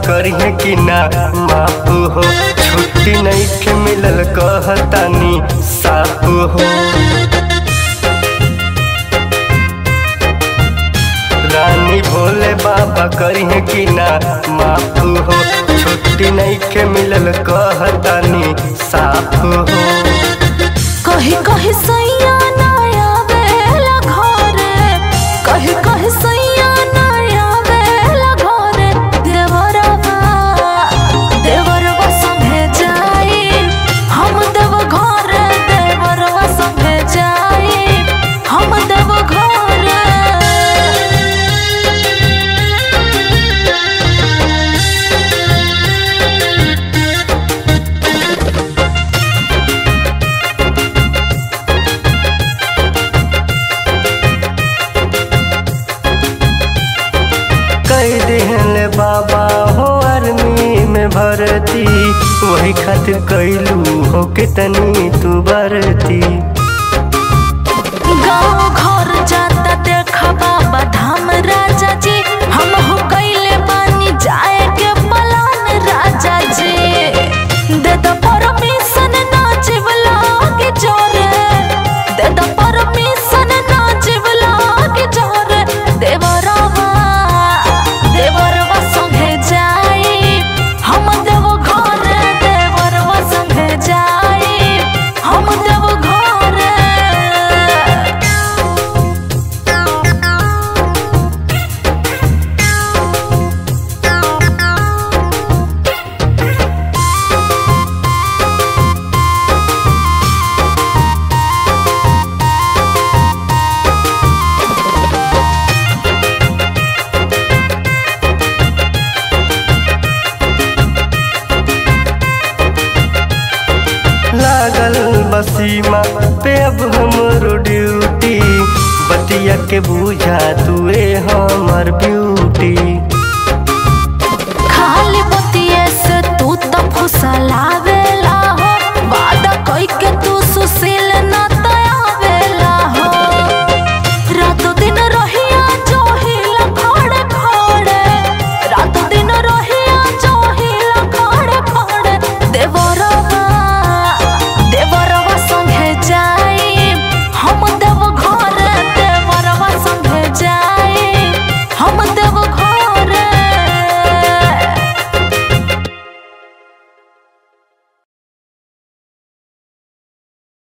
करिए कि ना माफ हो छुट्टी नहीं के मिलल कहतानी साफ हो रानी भोले बाबा करिए कि ना माफ हो छुट्टी नहीं के मिलल कहतानी साफ हो कही कही सैया ना आवेला घरे कही कही सैया ना आवेला घरे देवरवा देवरवा संगे जाई हम देव घरे देवरवा संगे जाई हम देव घरे कई दिहले बाबा हो आर्मी में भर्ती वही खातिर कैलू हो कितनी तू भर्ती गाँव घर जाता देखा बाबा धाम राजा जी हम हो कैले बानी जाए के पलान राजा जी दे दो परमिशन नाचिब लागे जोरे दे दो परमिशन नाचिब लागे जोरे देवरवा देवरवा संगे जाई हम देव घरे देवरवा संगे जाई हम देव घरे लागल बसीमा पे अब हमरो ड्यूटी बतिया के बुझा तुए हमर ब्यूटी खाली बतिये से तू तो फुसला